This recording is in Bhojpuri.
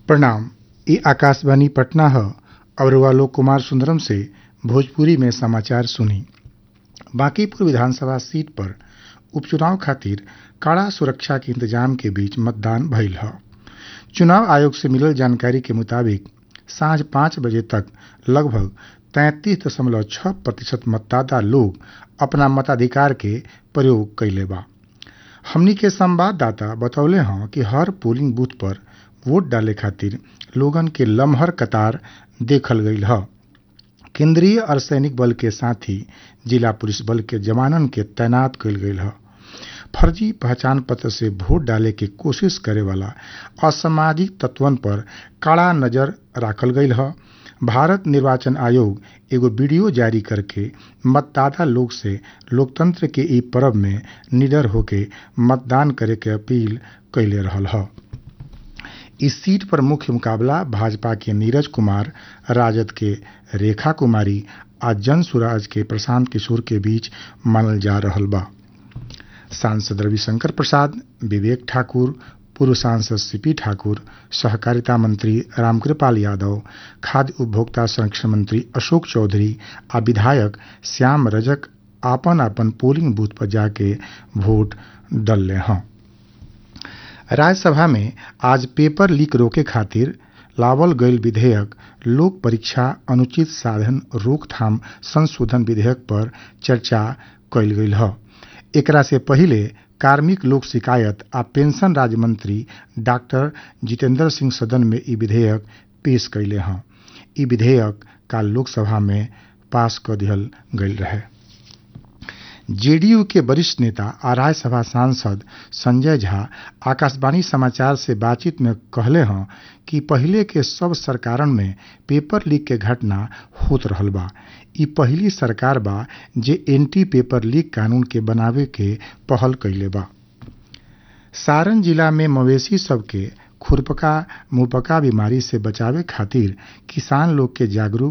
प्रणाम ई आकाशवाणी पटना ह और लोक कुमार सुंदरम से भोजपुरी में समाचार सुनी बांकीपुर विधानसभा सीट पर उपचुनाव खातिर कड़ा सुरक्षा के इंतजाम के बीच मतदान भइल ह चुनाव आयोग से मिलल जानकारी के मुताबिक सांझ पाँच बजे तक लगभग तैंतीस दशमलव छह प्रतिशत मतदाता लोग अपना मताधिकार के प्रयोग कइले बा हमनी के संवाददाता बतौले हँ कि हर पोलिंग बूथ पर वोट डाले खातिर लोगन के लमहर कतार देखल गईल ह केंद्रीय अर्धसैनिक बल के साथ ही जिला पुलिस बल के जवानन के तैनात कईल गईल ह फर्जी पहचान पत्र से वोट डाले के कोशिश करे वाला असामाजिक तत्वन पर कड़ा नजर राखल गईल ह भारत निर्वाचन आयोग एगो वीडियो जारी करके मतदाता लोग से लोकतंत्र के ई पर्व में निडर होके मतदान करे के अपील कइले रहल ह इस सीट पर मुख्य मुकाबला भाजपा के नीरज कुमार राजद के रेखा कुमारी आ जन सुराज के प्रशांत किशोर के बीच मानल जा रहल बा सांसद रविशंकर प्रसाद विवेक ठाकुर पूर्व सांसद सीपी ठाकुर सहकारिता मंत्री रामकृपाल यादव खाद्य उपभोक्ता संरक्षण मंत्री अशोक चौधरी आ विधायक श्याम रजक आपन आपन पोलिंग बूथ पर जाके वोट डलले हैं राज्यसभा में आज पेपर लीक रोके खातिर लावल गईल विधेयक लोक परीक्षा अनुचित साधन रोकथाम संशोधन विधेयक पर चर्चा कइल गईल ह एकरा से पहिले कार्मिक लोक शिकायत आ पेंशन राज्य मंत्री डॉक्टर जितेंद्र सिंह सदन में ई विधेयक पेश कइले हँ ई विधेयक काल लोकसभा में पास क दिहल गईल रहे जेडीयू के वरिष्ठ नेता आ राज्यसभा सांसद संजय झा आकाशवाणी समाचार से बातचीत में कहले हँ कि पहिले के सब सरकारन में पेपर लीक के घटना होत रहल बा ई पहिली सरकार बा जे एंटी पेपर लीक कानून के बनावे के पहल कइले बा सारण जिला में मवेशी सबके खुरपका मुहपका बीमारी से बचावे खातिर किसान लोग के जागरूक